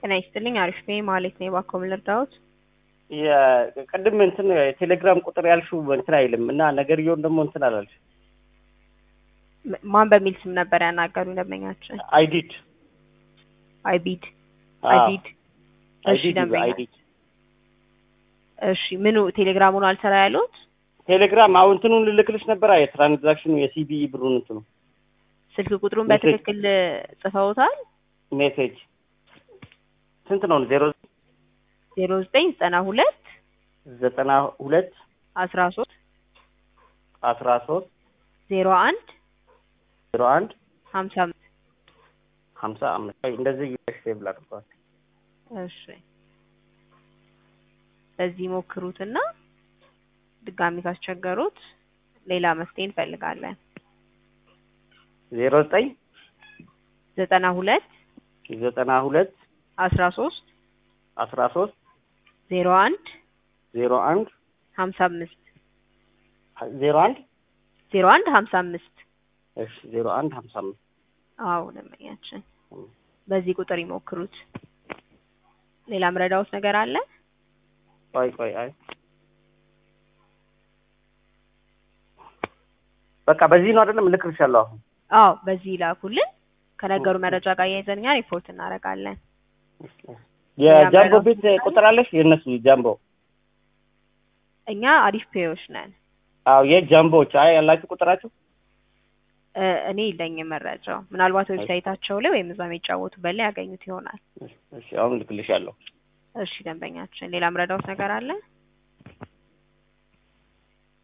ጤና ይስጥልኝ። አሪፍ ነኝ ማለት ነው። እባክዎ ምን ልርዳዎት? ቅድም እንትን የቴሌግራም ቁጥር ያልሽው እንትን አይልም እና ነገርየውን ደግሞ እንትን አላልሽ። ም- ማን በሚል ስም ነበር ያናገሩ ደንበኛችን? አይዲድ አይቢድ አይቢድ። እሺ አይዲድ ደንበኛ አይዲድ እሺ ምኑ ቴሌግራሙን አልሰራ ያሉት? ቴሌግራም አሁን እንትኑን ልልክልሽ ነበር የትራንዛክሽኑ የሲቢኢ ብሩን እንትኑ ስልክ ቁጥሩን ሜሴጅ። በትክክል ጽፈውታል? ሜሴጅ ስንት ነው? ዜሮ ዜሮ ዘጠኝ ዘጠና ሁለት ዘጠና ሁለት አስራ ሶስት አስራ ሶስት ዜሮ አንድ ዜሮ አንድ ሀምሳ አምስት ሀምሳ አምስት አይ እንደዚህ እየሽ ብላ አድርገዋል። እሺ በዚህ ሞክሩትና ድጋሚ ካስቸገሩት ሌላ መፍትሄ እንፈልጋለን። ዜሮ ዘጠኝ ዘጠና ሁለት ዘጠና ሁለት አስራ ሶስት አስራ ሶስት ዜሮ አንድ ዜሮ አንድ ሀምሳ አምስት ዜሮ አንድ ዜሮ አንድ ሀምሳ አምስት እሺ ዜሮ አንድ ሀምሳ አምስት አዎ ደንበኛችን በዚህ ቁጥር ይሞክሩት። ሌላ ምረዳውት ነገር አለ? ቆይ ቆይ አይ በቃ በዚህ ነው አይደለም እልክልሻለሁ አሁን አዎ በዚህ ይላኩልን። ከነገሩ መረጃ ጋር እያይዘን እኛ ሪፖርት እናደርጋለን። የጃምቦ ቤት ቁጥር አለሽ የእነሱ ጃምቦ እኛ አሪፍ ፔዮች ነን። አዎ የጃምቦዎች አይ ያላችሁ ቁጥራችሁ እ እኔ የለኝም መረጃው። ምናልባት ዌብሳይታቸው ላይ ወይም እዛ የሚጫወቱበት ላይ ያገኙት ይሆናል። እሺ አሁን እልክልሻለሁ እሺ ደንበኛችን፣ ሌላ ምረዳውት ነገር አለ?